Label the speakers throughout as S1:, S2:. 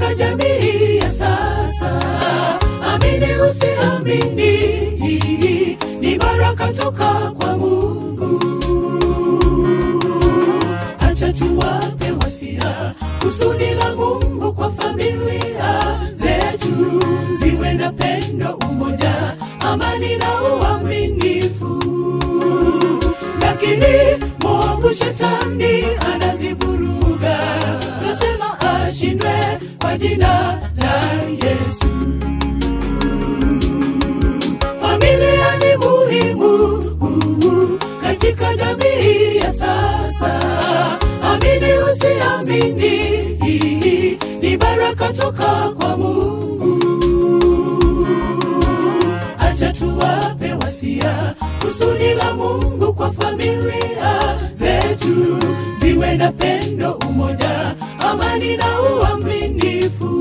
S1: katika jamii ya sasa. Amini usiamini, ni baraka toka kwa Mungu. Acha tuwape wasia kusudi la Mungu kwa familia zetu, ziwe na pendo, umoja, amani na uaminifu. Lakini mwovu shetani anazivuruga, nasema ashindwe kwa jina la Yesu. Familia ni muhimu uh, katika jamii ya sasa. Amini usiamini, ni baraka toka kwa Mungu. Acha tuwape wasia kusudi la Mungu kwa familia zetu, ziwe na pendo, umoja, amani na uaminifu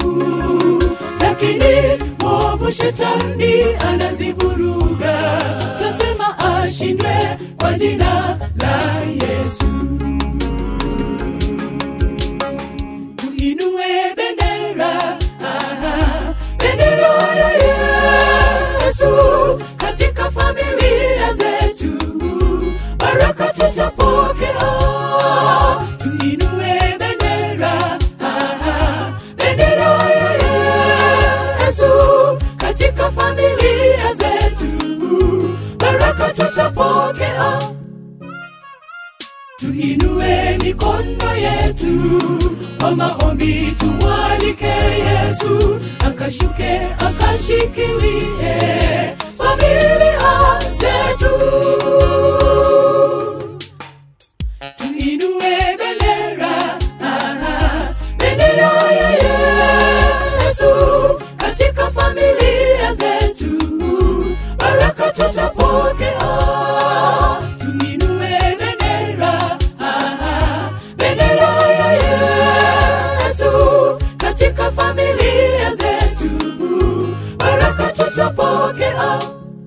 S1: lakini mwovu shetani anazivuruga, tasema ashindwe kwa jina la Yesu. Tuinue bendera, aha, bendera ya Yesu katika familia zetu, baraka tutapokea. Tuinue bendera, aha, bendera ya Yesu katika familia zetu, baraka tutapokea. Tuinue mikono yetu kwa maombi, tumwalike Yesu akashuke akashikilie familia zetu. Tuinue bendera, aha, bendera ya Yesu katika familia zetu, baraka tutapokea. Tuinue bendera, aha, bendera ya Yesu katika familia zetu, baraka tutapokea.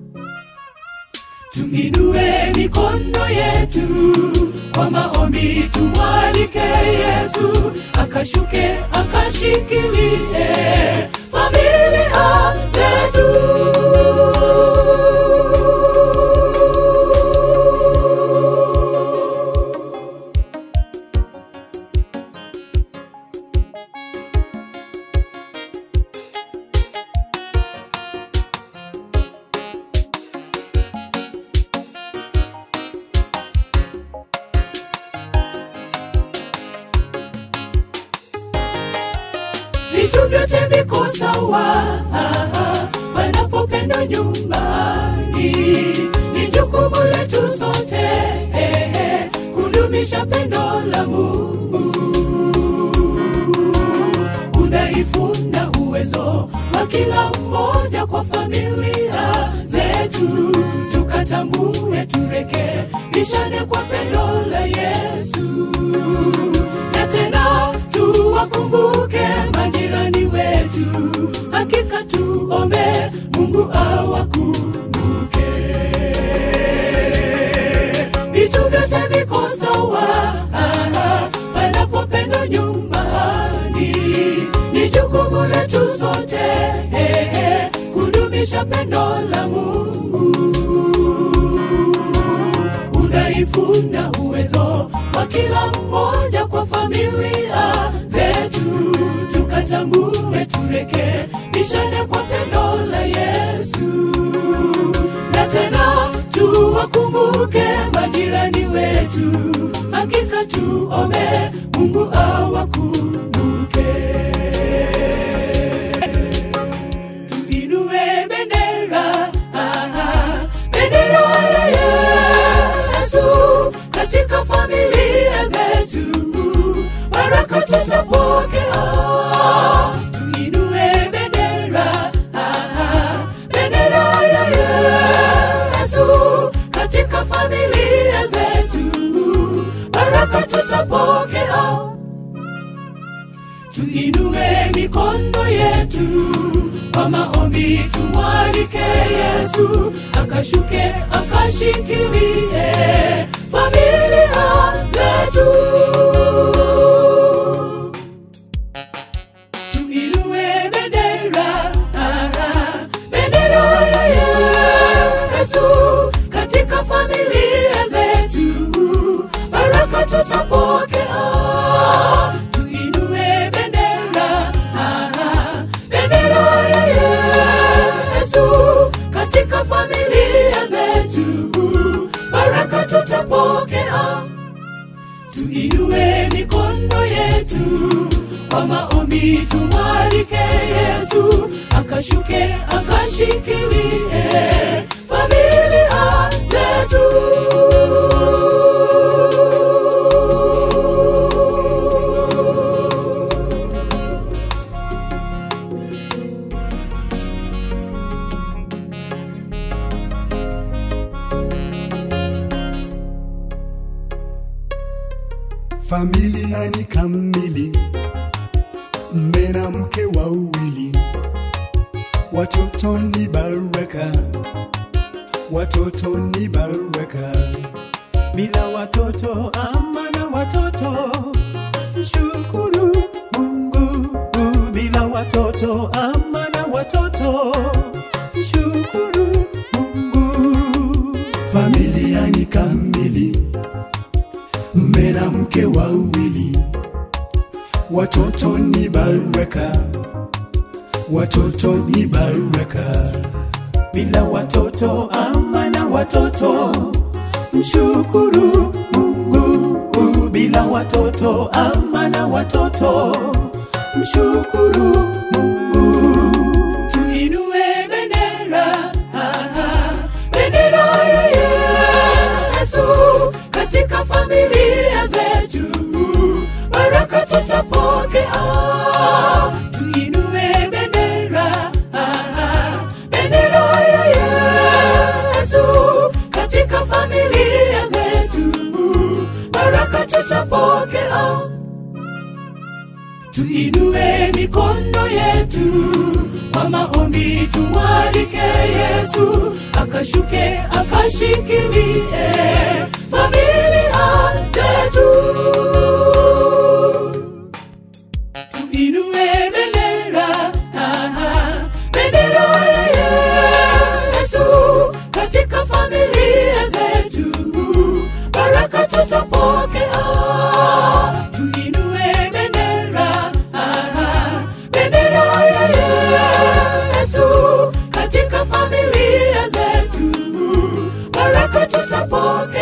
S1: Tuinue mikono yetu kwa maombi, tumwalike Yesu akashuke akashikilie familia zetu. vitu vyote viko sawa panapopendwa nyumbani. Ni jukumu letu sote eh, eh, kudumisha pendo la Mungu. Udhaifu na uwezo wa kila mmoja kwa familia zetu, tukatambue, turekebishane kwa pendo la Yesu na tena tuwakumbuke majirani wetu, hakika tuombe Mungu awakumbuke. Vitu vyote viko sawa aha, panapopendwa nyumbani, ni jukumu letu sote eh, eh, kudumisha pendo la Mungu udhaifu na uwezo wa kila mmoja kwa familia zetu, tukatambue, turekebishane kwa pendo la Yesu, na tena tuwakumbuke majirani wetu, hakika tuombe Mungu awakumbuke. Tuinue bendera, aha, bendera ya Yesu katika familia zetu, baraka tutapokea. Tuinue bendera, aha, bendera ya Yesu katika familia zetu, baraka tutapokea tuinue mikono yetu kwa maombi, tumwalike Yesu akashuke akashikilie familia zetu. tutapokea. Tuinue bendera, ah, bendera ya Yesu katika familia zetu, baraka tutapokea. Tuinue mikono yetu kwa maombi, tumwalike Yesu akashuke akashikilie familia zetu.
S2: Familia ni kamili, mme na mke wawili, watoto ni baraka, watoto ni baraka. Bila watoto ama na watoto, mshukuru Mungu. Bila watoto ama na watoto, mshukuru Mungu. Familia ni kamili mme na mke wawili, watoto ni baraka, watoto ni baraka. Bila watoto ama na watoto, mshukuru Mungu. Bila watoto ama na watoto, mshukuru Mungu.
S1: Tuinue bendera, ah, bendera ya Yesu katika familia zetu, baraka tutapokea. Tuinue bendera, ah, bendera ya Yesu katika familia zetu, baraka tutapokea. Tuinue mikono yetu kwa maombi, tumwalike Yesu akashuke akashikilie familia zetu. Tuinue bendera, ah, bendera ya Yesu katika familia zetu, baraka tutapokea. Tuinue bendera, ah, bendera ya Yesu katika familia zetu, baraka tutapokea.